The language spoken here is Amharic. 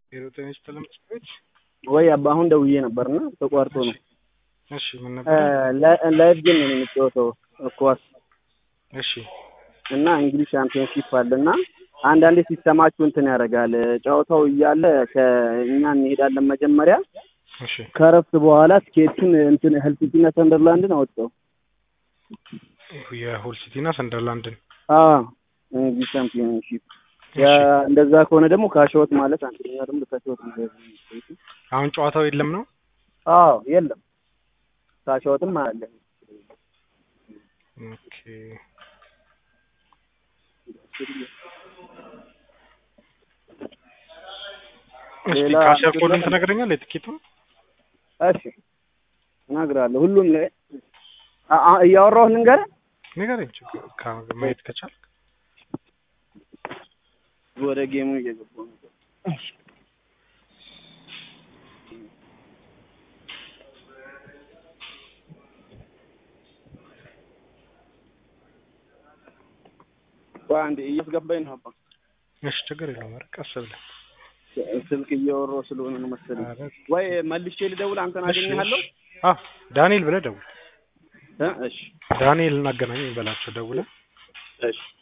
ሄሮቴ ስተለም ቤት ወይ አባ አሁን ደውዬ ነበርና ተቋርጦ ነው። እሺ ምን ነበር? ላይፍ ጌም ነው የሚጫወተው ኳስ እሺ እና እንግሊዝ ሻምፒዮንሺፕ አለ እና አንዳንዴ ሲስተማችሁ እንትን ያደርጋል። ጨዋታው እያለ ከእኛ እንሄዳለን መጀመሪያ እሺ ከረፍት በኋላ ትኬቱን እንትን ሄል ሲቲና ሰንደርላንድን አወጣው። የሁል ሲቲና ሰንደርላንድን አዎ እንግሊዝ ሻምፒዮንሺፕ ያ እንደዛ ከሆነ ደግሞ ካሸወት ማለት አንደኛ ደግሞ ካሸወት ነው። አሁን ጨዋታው የለም ነው? አዎ የለም ካሸወትም አለ። ኦኬ እስቲ ሌላ ካሸር ኮዱን ትነግረኛለህ? የትኬቱን እሺ እነግርሃለሁ። ሁሉም ላይ አ- አ- እያወራሁህ ልንገርህ። ንገረኝ፣ ችግር ካ- ማየት ከቻልክ ወደ ጌሙ እየገባሁ ነው። ቆይ አንዴ እያስገባኝ ነው አባ። እሺ ችግር የለውም። ኧረ ቀስ ብለህ ስልክ እያወራሁ ስለሆነ ነው መሰለኝ። ኧረ ወይ መልሼ ልደውል፣ አንተን እሺ፣ አገኘሃለሁ። አ ዳንኤል ብለህ ደውል። እ እሺ ዳንኤል እናገናኝ በላቸው ደውለህ እሺ